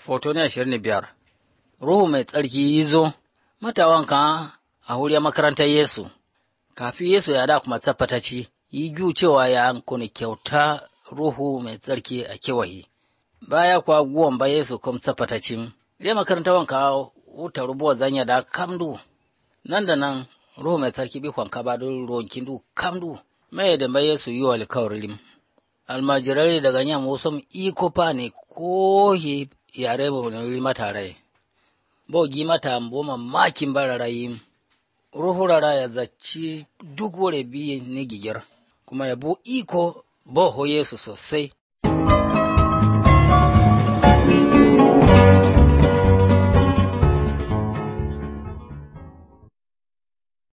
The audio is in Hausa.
Foto na ashirin da biyar Ruhu mai tsarki yi zo, matawanka a huriya makarantar Yesu, kafin Yesu ya da kuma tsafataci, yi gyu cewa ya kone kyauta Ruhu mai tsarki a kewaye. Baya kuwa guwan ba Yesu kuma tsafatacin, ya makarantar wanka wuta rubuwa zanya da kamdu, nan da nan Ruhu mai tsarki bi kwanka ba don ruwan kindu kamdu, mai da ba Yesu yi wa alkawarin. Almajirai daga nyam wasu iko pa ne ko yare mu mata rai. Bo gi mata bo mamakin bararayi. Ruhu rara ya zaci duk wure biyu ni gigir, kuma ya bu iko bo ho Yesu sosai.